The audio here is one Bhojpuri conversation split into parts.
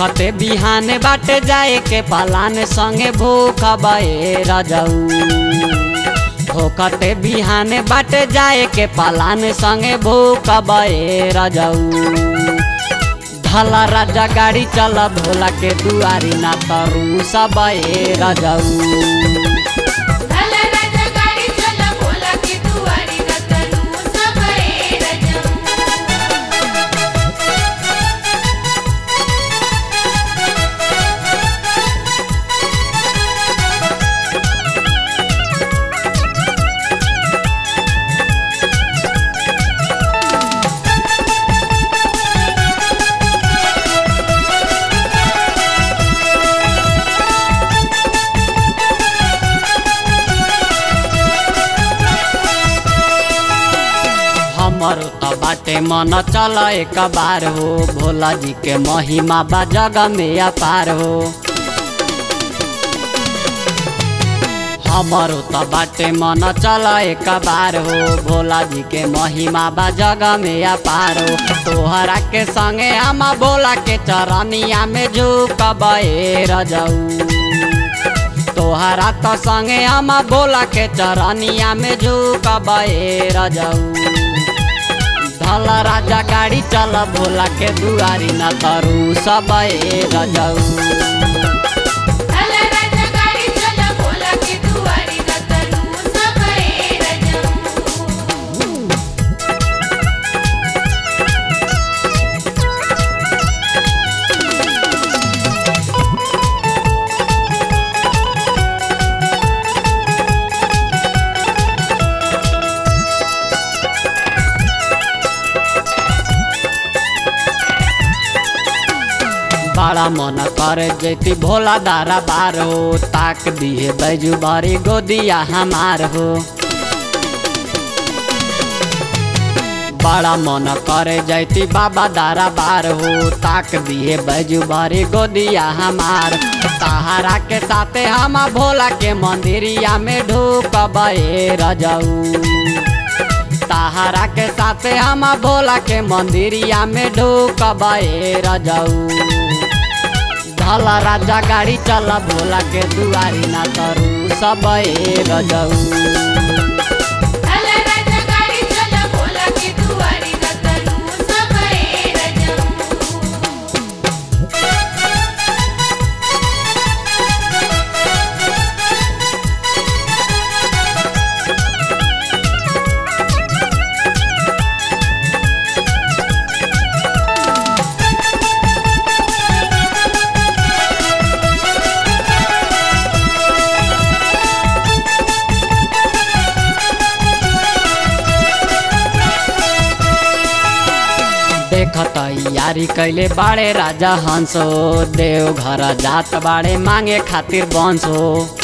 होखते बिहान बाटे जाए के पालान संगे भूख बए रजऊ होखते बिहान बाटे जाए के पालान संगे भूख बए रजऊ धला राजा गाड़ी चल भोला के दुआरी ना तरू सब रजऊ भला राजा गाडी चला बोला की दुवारी रतनू सबळे रजऊ हमर त बाटे मन चल एक बार हो भोला जी के महिमा बा जग में अपार हो हमर त बाटे मन चल एक बार हो भोला जी के महिमा बा जग में अपार हो तोहरा के संगे हम भोला के चरनिया में झुकबे रजऊ तोहरा त संगे हम बोला के चरनिया में झुकबे रजऊ धल राजा गाड़ी चल भोला के दुआरी न तरू सबे रजऊ भला राजा गाडी चला बोला की दुवारी रतनू सबळे रजऊ बड़ा मन करे जैती भोला दारा बार हो ताक दिए बैजू बारी गोदिया हमार हो बड़ा मन करे जैती बाबा दारा बार हो ताक दिए बैजू बारी गोदिया हमार सहारा के साथे हम भोला के मंदिरिया में ढूकबे रजऊ सहारा के साथे हम भोला के मंदिरिया में ढूकबे रजऊ धला राजा गाड़ी चल भोला के दुआरी ना तरू सबे रजऊ भला राजा गाडी चला बोला की दुवारी रतनू सबळे रजऊ देखत यारी कैले बाड़े राजा हंसो देव घर जात बाड़े मांगे खातिर बंसो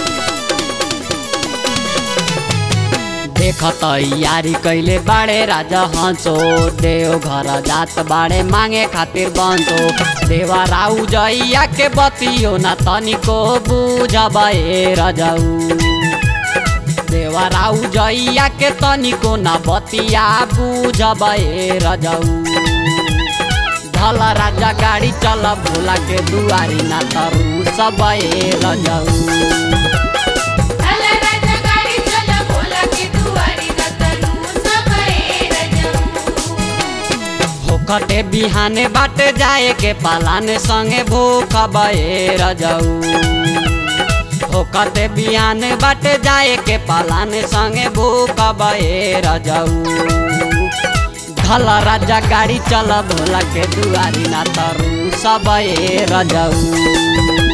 देखत यारी कैले बाड़े राजा हंसो देव घर जात बाड़े मांगे खातिर बंसो देवा राउ जइया के बतियो ना तनिको बुझबे रजऊ देवा राउ जइया के तनिको ना बतिया बुझबे रजऊ धल राजा गाड़ी चल भोला के दुआरी ना तरू सबे रजऊ भला राजा गाडी चला बोला की दुवारी रतनू सबळे रजऊ होखटे बिहाने बाटे जाए के पालाने संगे भूख बए रजऊ होखटे बिहाने बाटे जाए के पालाने संगे भूख बए रजऊ धल राजा गाड़ी चल भोला के दुआरी ना तरू सबे रजऊ